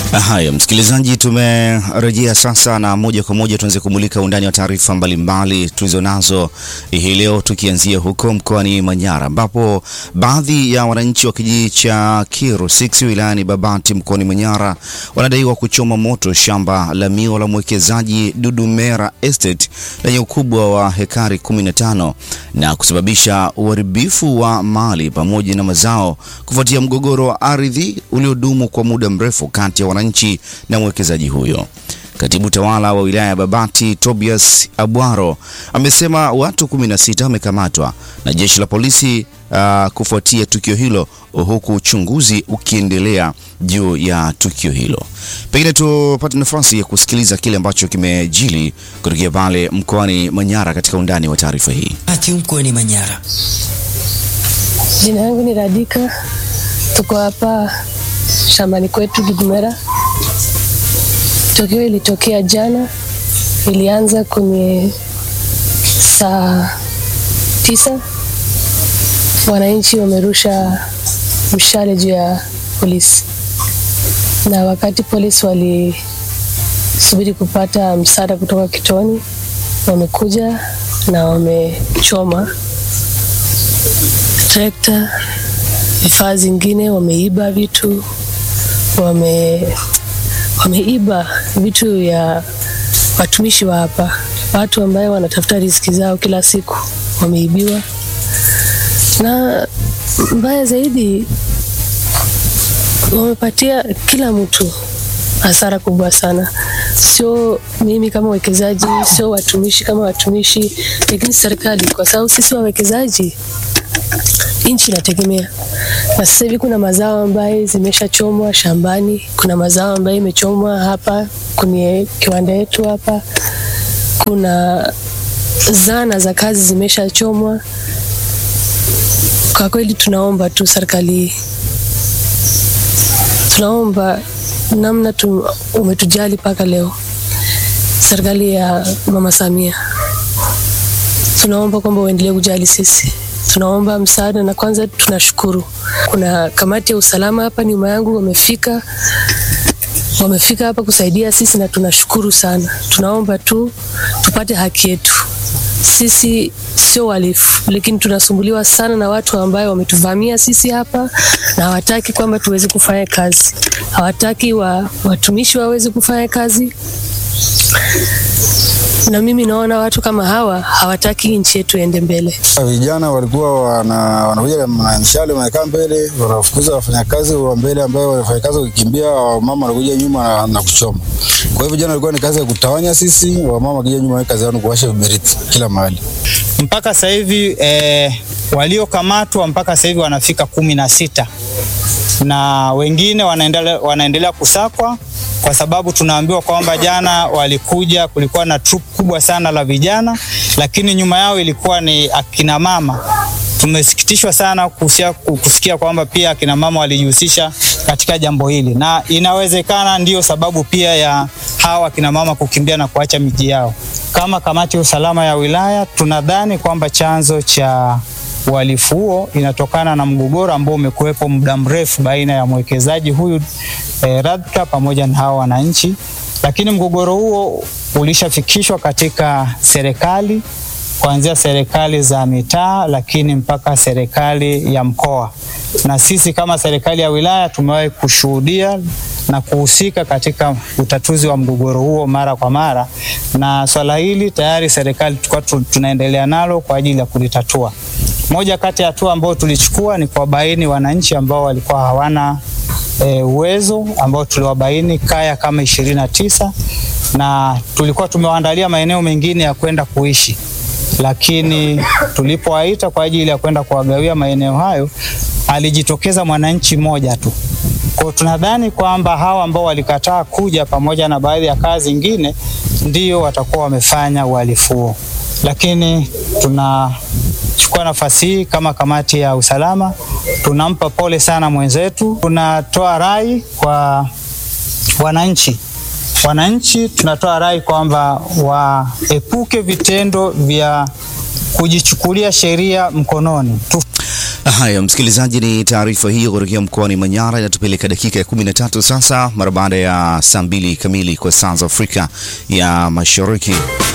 Haya, msikilizaji, tumerejea sasa na moja kwa moja tuanze kumulika undani wa taarifa mbalimbali tulizonazo hii leo, tukianzia huko mkoani Manyara ambapo baadhi ya wananchi wa kijiji cha Kiru 6 wilayani Babati mkoani Manyara wanadaiwa kuchoma moto shamba la miwa la mwekezaji Dudumera Estate lenye ukubwa wa hekari 15 na kusababisha uharibifu wa mali pamoja na mazao kufuatia mgogoro wa ardhi uliodumu kwa muda mrefu kati ya wananchi na mwekezaji huyo. Katibu tawala wa wilaya ya Babati Tobias Abwaro amesema watu 16 wamekamatwa na jeshi la polisi uh, kufuatia tukio hilo huku uchunguzi ukiendelea juu ya tukio hilo. Pengine tupate nafasi ya kusikiliza kile ambacho kimejili kutokea pale mkoani Manyara katika undani wa taarifa hii. Ati mkoani Manyara. Jina yangu ni Radika, tuko hapa shambani kwetu Dudumera. Tukio ilitokea jana, ilianza kwenye saa tisa. Wananchi wamerusha mshale juu ya polisi, na wakati polisi walisubiri kupata msaada kutoka kitoni, wamekuja na wamechoma trekta, vifaa zingine, wameiba vitu, wame wameiba vitu ya watumishi wa hapa, watu ambayo wanatafuta riziki zao kila siku wameibiwa, na mbaya zaidi wamepatia kila mtu hasara kubwa sana, sio mimi kama wekezaji, sio watumishi kama watumishi, lakini serikali, kwa sababu sisi wawekezaji nchi inategemea. Na sasa hivi kuna mazao ambayo zimeshachomwa shambani, kuna mazao ambayo imechomwa hapa kwenye kiwanda yetu hapa, kuna zana za kazi zimeshachomwa. Kwa kweli tunaomba tu serikali, tunaomba namna tu, umetujali mpaka leo, serikali ya Mama Samia, tunaomba kwamba uendelee kujali sisi tunaomba msaada na kwanza tunashukuru. Kuna kamati ya usalama hapa nyuma yangu wamefika, wamefika hapa kusaidia sisi na tunashukuru sana. Tunaomba tu tupate haki yetu. Sisi sio walifu, lakini tunasumbuliwa sana na watu ambao wametuvamia sisi hapa na hawataki kwamba tuweze kufanya kazi, hawataki wa, watumishi waweze kufanya kazi na mimi naona watu kama hawa hawataki nchi yetu iende mbele. Vijana walikuwa wana, wanakuja na mshale wanakaa mbele, wanafukuza wafanyakazi wa mbele ambao wafanyakazi wakikimbia, wamama wanakuja nyuma na, na kuchoma. Kwa hivyo vijana walikuwa ni kazi ya kutawanya sisi, wamama wakija nyuma, kazi yao ni kuwasha viberiti kila mahali. Mpaka sasa hivi eh, waliokamatwa mpaka sasa hivi wanafika kumi na sita na wengine wanaendelea, wanaendelea kusakwa kwa sababu tunaambiwa kwamba jana walikuja, kulikuwa na troop kubwa sana la vijana, lakini nyuma yao ilikuwa ni akina mama. Tumesikitishwa sana kusia, kusikia kwamba pia akina mama walijihusisha katika jambo hili, na inawezekana ndiyo sababu pia ya hawa akina mama kukimbia na kuacha miji yao. Kama kamati ya usalama ya wilaya tunadhani kwamba chanzo cha uhalifu huo inatokana na mgogoro ambao umekuwepo muda mrefu baina ya mwekezaji huyu eh, Radka pamoja na hawa wananchi, lakini mgogoro huo ulishafikishwa katika serikali kuanzia serikali za mitaa, lakini mpaka serikali ya mkoa, na sisi kama serikali ya wilaya tumewahi kushuhudia na kuhusika katika utatuzi wa mgogoro huo mara kwa mara, na swala hili tayari serikali tulikuwa tunaendelea nalo kwa ajili ya kulitatua. Moja kati ya hatua ambayo tulichukua ni kuwabaini wananchi ambao walikuwa hawana e, uwezo ambao tuliwabaini kaya kama ishirini na tisa na tulikuwa tumewaandalia maeneo mengine ya kwenda kuishi, lakini tulipowaita kwa ajili ya kwenda kuwagawia maeneo hayo alijitokeza mwananchi mmoja tu. Kwa tunadhani kwamba hawa ambao walikataa kuja pamoja na baadhi ya kaya zingine ndio watakuwa wamefanya uhalifu huo, lakini tuna chukua nafasi hii kama kamati ya usalama, tunampa pole sana mwenzetu. Tunatoa rai kwa wananchi, wananchi tunatoa rai kwamba waepuke vitendo vya kujichukulia sheria mkononi tu. Haya, msikilizaji, ni taarifa hiyo kutokea mkoani Manyara inatupeleka dakika ya 13 sasa, mara baada ya saa mbili kamili kwa saa za Afrika ya Mashariki.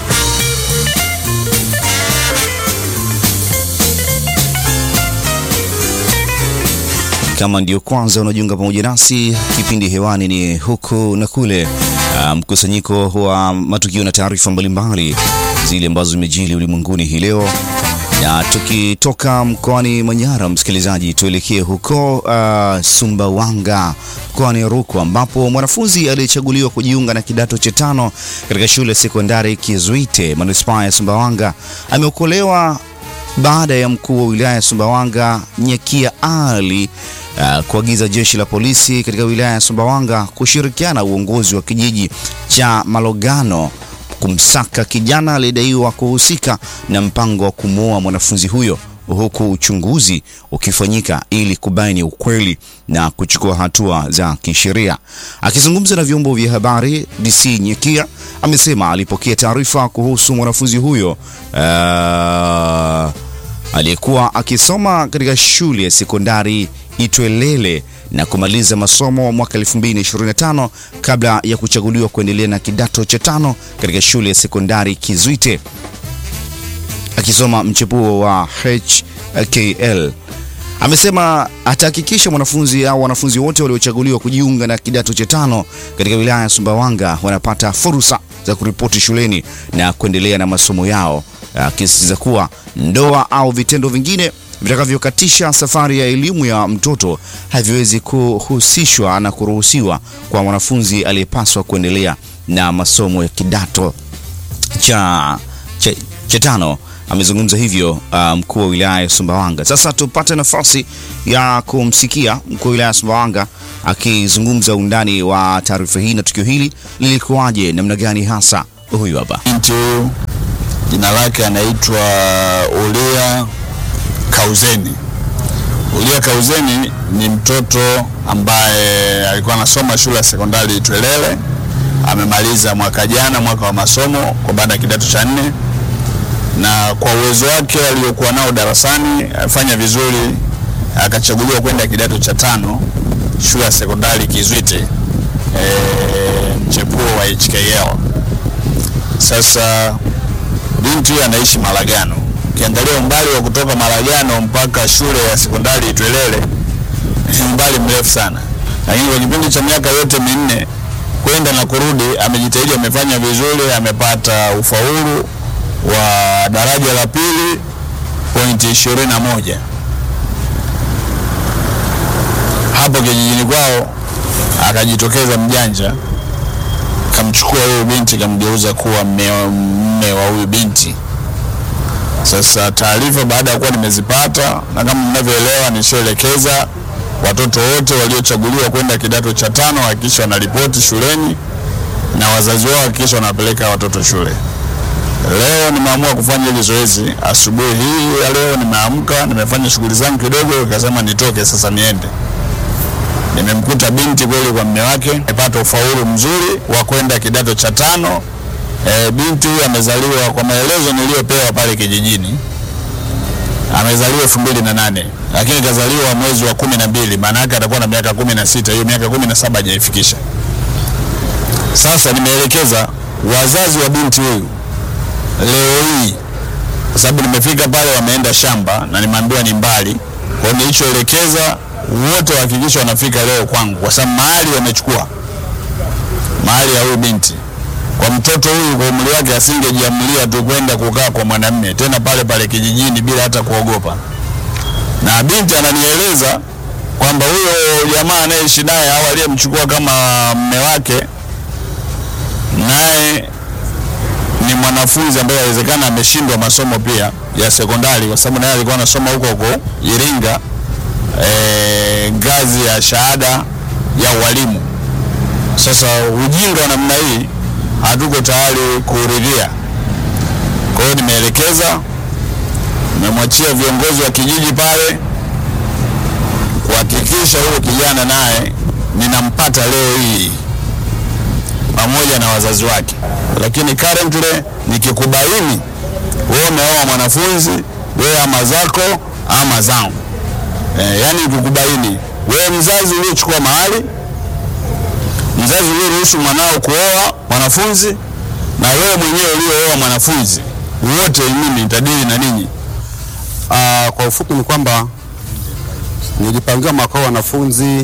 Kama ndio kwanza unajiunga pamoja nasi, kipindi hewani ni huku na kule, uh, mkusanyiko wa matukio na taarifa mbalimbali zile ambazo zimejili ulimwenguni hii leo na tukitoka mkoani Manyara, msikilizaji, tuelekee huko uh, Sumbawanga mkoani Rukwa, ambapo mwanafunzi aliyechaguliwa kujiunga na kidato cha tano katika shule ya sekondari Kizuite manispaa ya Sumbawanga ameokolewa baada ya mkuu wa wilaya ya Sumbawanga Nyekia Ali uh, kuagiza jeshi la polisi katika wilaya ya Sumbawanga kushirikiana na uongozi wa kijiji cha Malogano kumsaka kijana aliyedaiwa kuhusika na mpango wa kumwoa mwanafunzi huyo huku uchunguzi ukifanyika ili kubaini ukweli na kuchukua hatua za kisheria. Akizungumza na vyombo vya habari, DC Nyekia amesema alipokea taarifa kuhusu mwanafunzi huyo uh, aliyekuwa akisoma katika shule ya sekondari Itwelele na kumaliza masomo mwaka 2025 kabla ya kuchaguliwa kuendelea na kidato cha tano katika shule ya sekondari Kizuite akisoma mchepuo wa HKL. Amesema atahakikisha mwanafunzi au wanafunzi wote waliochaguliwa kujiunga na kidato cha tano katika wilaya ya Sumbawanga wanapata fursa za kuripoti shuleni na kuendelea na masomo yao, akisisitiza kuwa ndoa au vitendo vingine vitakavyokatisha safari ya elimu ya mtoto haviwezi kuhusishwa na kuruhusiwa kwa mwanafunzi aliyepaswa kuendelea na masomo ya kidato cha, cha, cha tano. Amezungumza hivyo uh, mkuu wa wilaya ya Sumbawanga. Sasa tupate nafasi ya kumsikia mkuu wa wilaya ya Sumbawanga akizungumza undani wa taarifa hii na tukio hili lilikuwaje, namna gani hasa. Huyu hapa Binti huyu jina lake anaitwa Ulia Kauzeni. Ulia Kauzeni ni mtoto ambaye alikuwa anasoma shule ya sekondari Itwelele, amemaliza mwaka jana mwaka wa masomo kwa baada ya kidato cha nne, na kwa uwezo wake aliokuwa nao darasani afanya vizuri, akachaguliwa kwenda kidato cha tano shule ya sekondari Kizwite, e, mchepuo wa HKL. Sasa binti huyu anaishi Malagano. Ukiangalia umbali wa kutoka Malagano mpaka shule ya sekondari Itwelele ni umbali mrefu sana, lakini kwa kipindi cha miaka yote minne kwenda na kurudi amejitahidi, amefanya vizuri, amepata ufaulu wa daraja la pili pointi ishirini na moja hapo kijijini kwao. Akajitokeza mjanja kamchukua huyu binti kamgeuza kuwa mme wa huyu binti. Sasa taarifa baada ya kuwa nimezipata, na kama mnavyoelewa, nishaelekeza watoto wote waliochaguliwa kwenda kidato cha tano hakikisha wanaripoti shuleni na wazazi wao hakikisha wanapeleka watoto shule. Leo nimeamua kufanya hili zoezi asubuhi hii ya leo. Nimeamka, nimefanya shughuli zangu kidogo, nikasema nitoke sasa niende nimemkuta binti kweli kwa mme wake, amepata ufaulu mzuri wa kwenda kidato cha tano. E, binti huyu amezaliwa kwa maelezo niliyopewa pale kijijini, amezaliwa elfu mbili na nane lakini kazaliwa mwezi wa kumi na mbili maana yake atakuwa na miaka kumi na sita hiyo miaka kumi na saba hajaifikisha. Sasa nimeelekeza wazazi wa binti huyu leo hii, kwa sababu nimefika pale, wameenda shamba na nimeambiwa ni mbali, kwa hiyo nilichoelekeza wote wahakikisha wanafika leo kwangu, kwa sababu mahali wamechukua mahali ya huyu binti. Kwa mtoto huyu kwa umri wake asingejiamulia tu kwenda kukaa kwa mwanamume tena pale pale kijijini bila hata kuogopa. Na binti ananieleza kwamba huyo jamaa anayeishi naye au aliyemchukua kama mme wake naye ni mwanafunzi ambaye inawezekana ameshindwa masomo pia ya sekondari, kwa sababu naye alikuwa anasoma huko huko Iringa E, ngazi ya shahada ya ualimu. Sasa ujinga wa namna hii hatuko tayari kuuridhia. Kwa hiyo nimeelekeza, nimemwachia viongozi wa kijiji pale kuhakikisha huyo kijana naye ninampata leo hii pamoja na wazazi wake, lakini currently nikikubaini wewe umeoa mwanafunzi, wewe ama zako ama zangu eh, yani kukubaini wewe mzazi uliochukua mahali, mzazi ulioruhusu mwanao kuoa mwanafunzi, na wewe mwenyewe uliooa mwanafunzi, wote mimi nitadili na ninyi. Ah, kwa ufupi ni kwamba nilipangiwa mwaka huu wanafunzi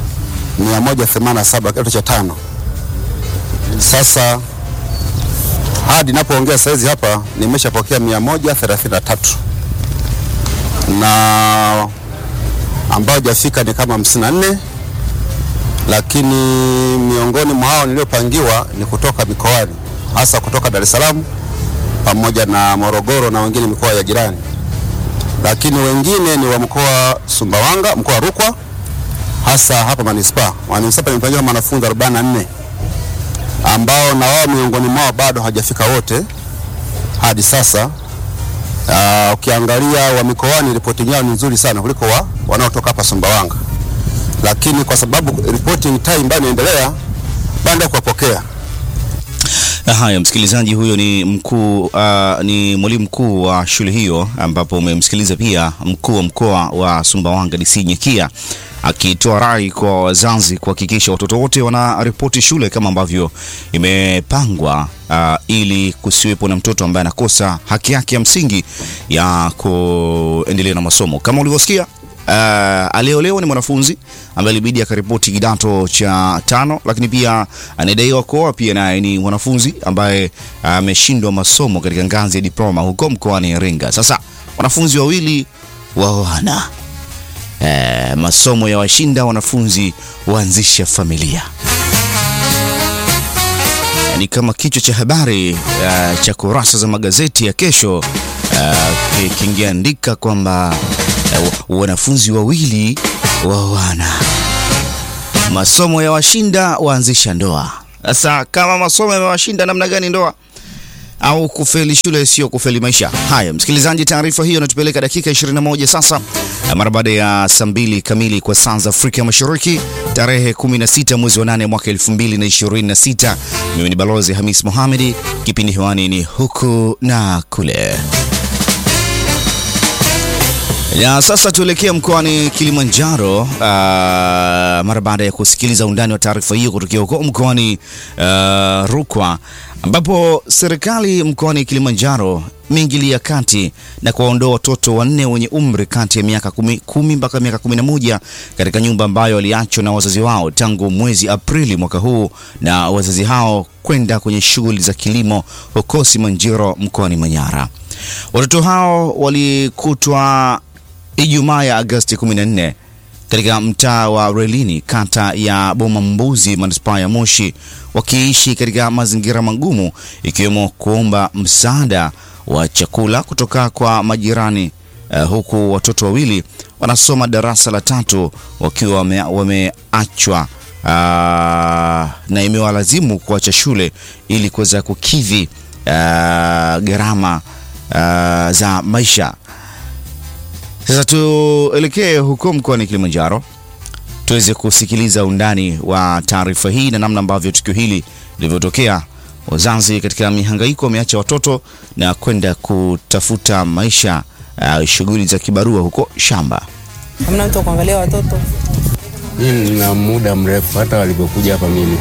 187 kidato cha tano. Sasa hadi napoongea saizi hapa nimeshapokea 133 na ambao hajafika ni kama 54, lakini miongoni mwa hao niliopangiwa ni kutoka mikoani, hasa kutoka Dar es Salaam pamoja na Morogoro na wengine mikoa ya jirani lakini wengine ni wa mkoa Sumbawanga, mkoa wa Rukwa, hasa hapa manispaa. Manispaa nimepangiwa wanafunzi 44 ambao na wao miongoni mwao bado hawajafika wote hadi sasa. Uh, ukiangalia wa mikoani ripoti yao ni nzuri sana kuliko wa wanaotoka hapa Sumbawanga, lakini kwa sababu reporting time bado inaendelea, bado kuwapokea Haya, msikilizaji, huyo ni mkuu uh, ni mwalimu mkuu wa shule hiyo, ambapo umemsikiliza pia mkuu wa mkoa wa Sumbawanga DC Nyekia akitoa rai kwa wazazi kuhakikisha watoto wote wanaripoti shule kama ambavyo imepangwa, uh, ili kusiwepo na mtoto ambaye anakosa haki yake ya msingi ya kuendelea na masomo. Kama ulivyosikia uh, aliyeolewa ni mwanafunzi ambaye ilibidi akaripoti kidato cha tano, lakini pia anadaiwa kuoa pia naye ni mwanafunzi ambaye ameshindwa masomo katika ngazi ya diploma huko mkoani Iringa. Sasa wanafunzi wawili waoana, eh, masomo ya washinda wanafunzi waanzisha familia ni kama kichwa cha habari uh, cha kurasa za magazeti ya kesho uh, kingeandika kwamba uh, wanafunzi wawili waoana, masomo ya washinda waanzisha ndoa. Sasa kama masomo yamewashinda, namna gani ndoa au kufeli shule sio kufeli maisha. Haya, msikilizaji, taarifa hiyo inatupeleka dakika 21 sasa, mara baada ya saa mbili kamili kwa saa za Afrika Mashariki, tarehe 16 mwezi wa 8 mwaka 2026. Mimi ni Balozi Hamis Mohamedi, kipindi hewani ni huku na kule. Ya sasa tuelekea mkoani Kilimanjaro, uh, mara baada ya kusikiliza undani wa taarifa hiyo kutokea huko mkoani uh, Rukwa ambapo serikali mkoani Kilimanjaro imeingilia kati na kuwaondoa watoto wanne wenye umri kati ya miaka kumi, kumi mpaka miaka kumi na moja katika nyumba ambayo waliachwa na wazazi wao tangu mwezi Aprili mwaka huu na wazazi hao kwenda kwenye shughuli za kilimo huko Simanjiro mkoani Manyara. Watoto hao walikutwa Ijumaa ya Agosti 14 katika mtaa wa Relini kata ya Boma Mbuzi manispaa ya Moshi wakiishi katika mazingira magumu ikiwemo kuomba msaada wa chakula kutoka kwa majirani uh, huku watoto wawili wanasoma darasa la tatu wakiwa wame, wameachwa uh, na imewalazimu kuacha shule ili kuweza kukidhi uh, gharama uh, za maisha. Sasa tuelekee huko mkoani Kilimanjaro tuweze kusikiliza undani wa taarifa hii na namna ambavyo tukio hili lilivyotokea. Wazazi katika mihangaiko wameacha watoto na kwenda kutafuta maisha, uh, shughuli za kibarua huko shamba. Hamna mtu wa kuangalia watoto. Mimi nina muda mrefu hata walipokuja hapa mimi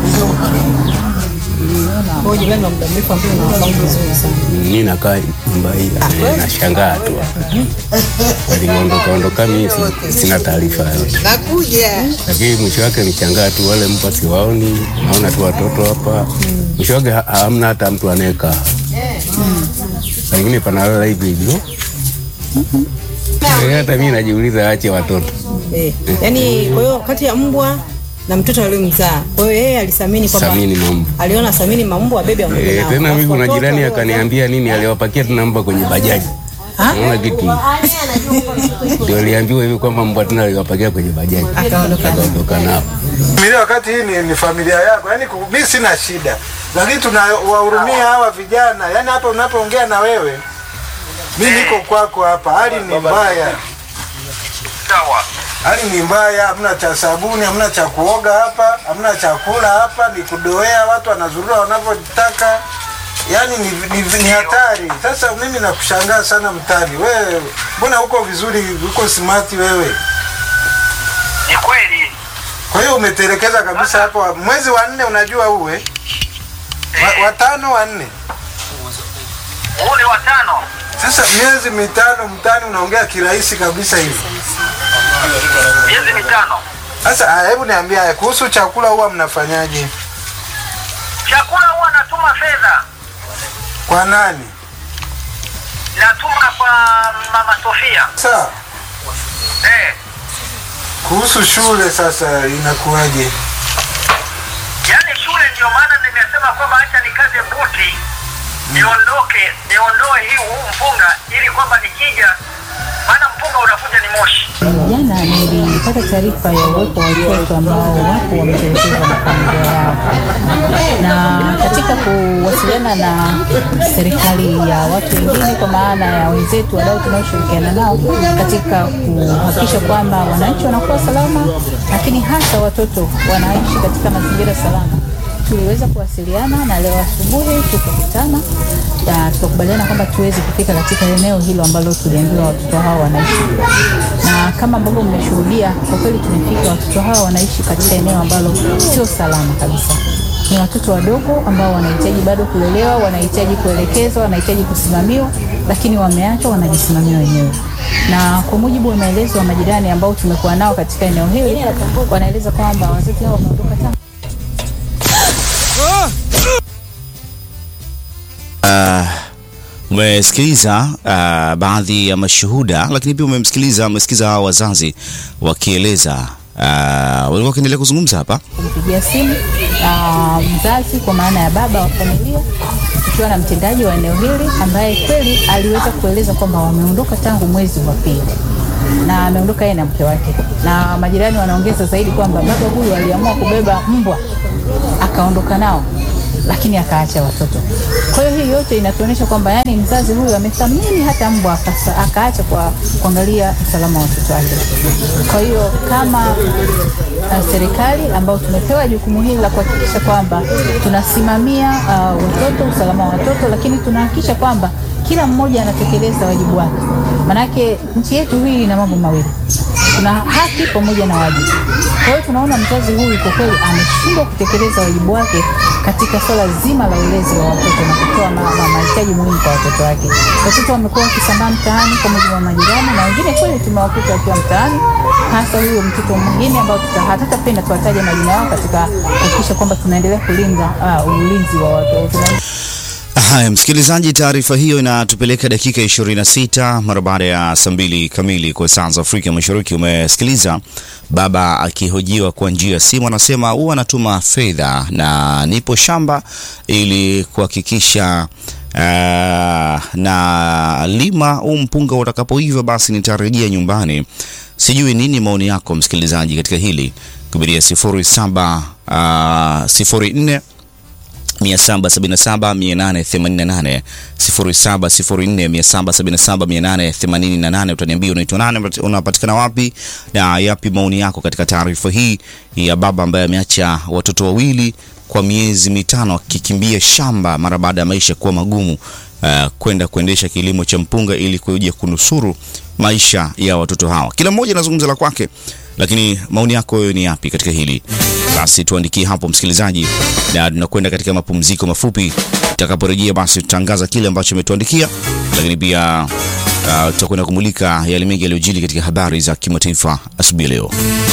Kwa jirani wa muda mrefu ambao unafahamu vizuri sana. mimi nakaa nyumba hii eh, nashangaa tu waliondoka ondoka, mimi si- sina taarifa yote, lakini mwisho wake nishangaa tu, wale mpa siwaoni, naona tu watoto hapa, mwisho wake ha- hamna hata mtu anayekaa, pengine panalala hivi hivyo. Eh, Hata mimi najiuliza, ache watoto Eh, yaani kwa hiyo kati ya mbwa na mtoto aliyomzaa. Kwa hiyo yeye alisamini kwamba samini mambo aliona samini mambo abebe aondoke Eh, nao. tena mimi Alafu kuna watoto jirani wao- akaniambia nini, aliwapakia tena mbwa kwenye bajaji. Naona kitu ndio aliambiwa hivi kwamba mbwa tena aliwapakia kwenye bajaji, Akaondoka. akaondoka nao. familia wakati hii ni, ni familia yako, yani mi sina shida, lakini tunawahurumia hawa vijana. Yani hapa unapoongea na wewe, mi niko kwako hapa, hali ni mbaya, hali ni mbaya, hamna cha sabuni, hamna cha kuoga hapa, hamna chakula hapa, ni kudoea, watu wanazurura wanavyotaka. yani ni, ni, ni hatari. Sasa mimi nakushangaa sana mtani, wewe mbona uko vizuri, uko smart wewe? Ni kweli. Kwa hiyo umetelekeza kabisa hapo. Mwezi wa nne unajua uwe wa, watano wa nne. Huu ni watano. Sasa miezi mitano mtani unaongea kirahisi kabisa hivi. Miezi mitano. Sasa ah, hebu niambia haya, kuhusu chakula huwa mnafanyaje? Chakula huwa natuma fedha. Kwa nani? Natuma kwa Mama Sofia. Sawa. Eh, Kuhusu shule sasa inakuwaje? yaani shule ndio maana nimesema kwamba acha nikaze buti niondoke niondoe hii huu mpunga ili kwamba nikija maana mpunga unakuja ni moshi. Jana nilipata taarifa ya uwepo wa watoto ambao wapo wametelekezwa na familia yao, na katika kuwasiliana na serikali ya watu wengine, kwa maana ya wenzetu wadau tunaoshirikiana nao katika kuhakikisha kwamba wananchi wanakuwa salama, lakini hasa watoto wanaishi katika mazingira salama tuliweza kuwasiliana na leo asubuhi tukakutana na tukakubaliana kwamba tuweze kufika katika eneo hilo ambalo tuliambiwa watoto hao wanaishi, na kama ambavyo mmeshuhudia, kwa kweli tumefika. Watoto hao wanaishi katika eneo ambalo sio salama kabisa. Ni watoto wadogo ambao wanahitaji bado kulelewa, wanahitaji kuelekezwa, wanahitaji kusimamiwa, lakini wameachwa wanajisimamia wenyewe. Na kwa mujibu wa maelezo ya majirani ambao tumekuwa nao katika eneo hili, wanaeleza kwamba wazazi hao wameondoka tangu Uh, umesikiliza uh, baadhi ya mashuhuda, lakini pia umemsikiliza umesikiza hao wazazi wakieleza uh, walikuwa wakiendelea kuzungumza hapa. kumpigia simu uh, mzazi kwa maana ya baba wa familia ikiwa na mtendaji wa eneo hili ambaye kweli aliweza kueleza kwamba wameondoka tangu mwezi wa pili na ameondoka yeye na mke wake, na majirani wanaongeza zaidi kwamba baba huyu aliamua kubeba mbwa akaondoka nao lakini akaacha watoto. Kwa hiyo hii yote inatuonyesha kwamba yani mzazi huyu amethamini hata mbwa akasa, akaacha kwa kuangalia usalama wa watoto wake. Kwa hiyo kama uh, serikali ambao tumepewa jukumu hili la kuhakikisha kwamba tunasimamia uh, watoto, usalama wa watoto, lakini tunahakikisha kwamba kila mmoja anatekeleza wajibu wake. Manake nchi yetu hii ina mambo mawili, tuna haki pamoja na wajibu. Kwa hiyo tunaona mzazi huyu kwa kweli ameshindwa kutekeleza wajibu wake katika swala zima la ulezi wa watoto na kutoa ma- ma- mahitaji muhimu kwa watoto wake. Watoto wamekuwa wakisambaa mtaani kwa mujibu wa majirani, na wengine kweli tumewakuta wakiwa mtaani, hasa huyo mtoto mwingine ambao tuta- hatutapenda tuwataje majina yao katika kuhakikisha kwamba tunaendelea kulinda uh, ulinzi wa watoto. Haya, msikilizaji, taarifa hiyo inatupeleka dakika 26 mara baada ya saa mbili kamili kwa saa za Afrika Mashariki. Umesikiliza baba akihojiwa kwa njia ya simu, anasema huwa anatuma fedha na nipo shamba ili kuhakikisha uh, na lima huu mpunga utakapoiva, basi nitarejea nyumbani. Sijui nini maoni yako msikilizaji katika hili kupitia 07 uh, 04 777 0704777888 utaniambia unaitwa nani, unapatikana wapi na yapi maoni yako katika taarifa hii ya baba ambaye ameacha watoto wawili kwa miezi mitano akikimbia shamba mara baada ya maisha kuwa magumu uh, kwenda kuendesha kilimo cha mpunga ili kuja kunusuru maisha ya watoto hawa. Kila mmoja anazungumza la kwake, lakini maoni yako wewe ni yapi katika hili? Basi tuandikie hapo msikilizaji, na tunakwenda katika mapumziko mafupi. Tutakaporejea basi tutangaza kile ambacho umetuandikia, lakini pia uh, tutakwenda kumulika yale mengi yaliyojili katika habari za kimataifa asubuhi ya leo.